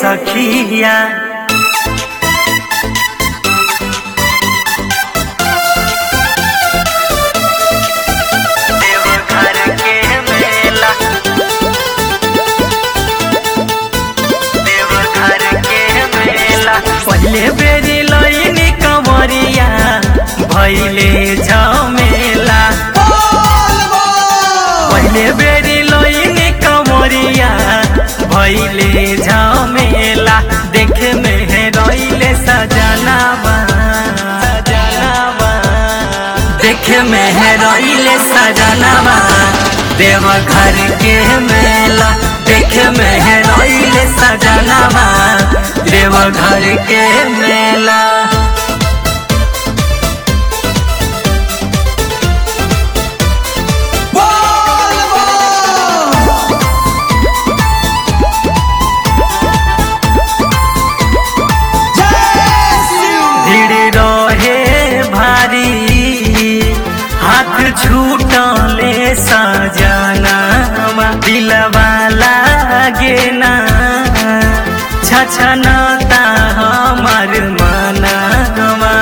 सखिया देवघर के मेला देवघर के मेला पहले बेरी लईनी कंवरिया भैले झमेला पहले बेरी लईनी कंवरिया भैले झमेला देखे में है रईले सजनावा सजनावा देखे में है रईले सजनावा देवघर के मेला देखे में है रईले सजनावा देवघर के मेला भीड़ रहे भारी हाथ छूटले सजना दिलवा लागे ना छछनता हमार मनवा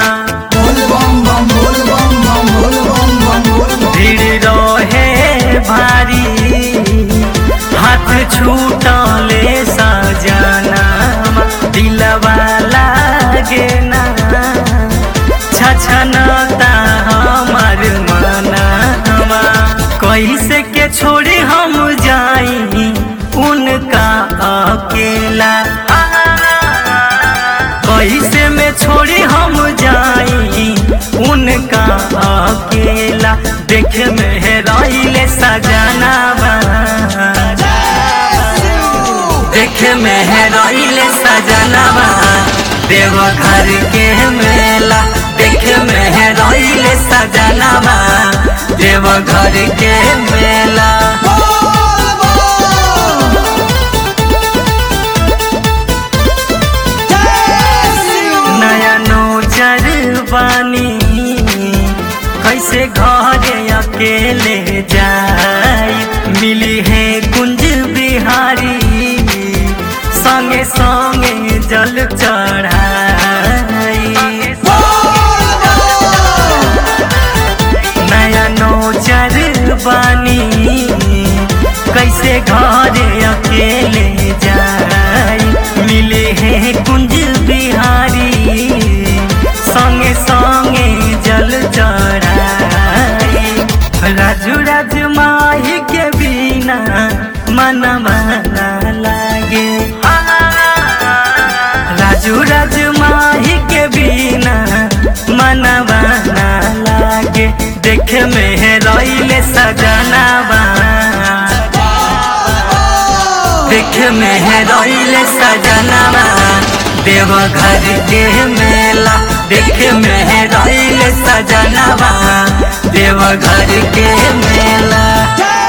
भीड़ रहे भारी हाथ छूटले सजना दिलवा लागे ना छछनता हमार मनवा कैसे के छोड़ी हम जाई उनका अकेला कैसे में छोड़ी हम जाई उनका अकेला देख में है रईले सजनावा देख में है रईले सजनावा देवघर के मेला देख में है रईले सजनावा देवघर के मेला नया नोजर बानी कैसे घरे अकेले जाई मिली है कुंज बिहारी संगे संगे जल चढ़ाई नया नोजर बानी कैसे घरे अकेले जाई मिले हैं कुंज बिहारी संगे संगे जल चढ़ाई राजू राज माही के बिना मन मना लागे राजू राज माही के बिना मनवा ना लागे देख में है रईले सजनावा देख में है रईले सजनावा देवघर के मेला देख में है रईले सजनावा देवघर के मेला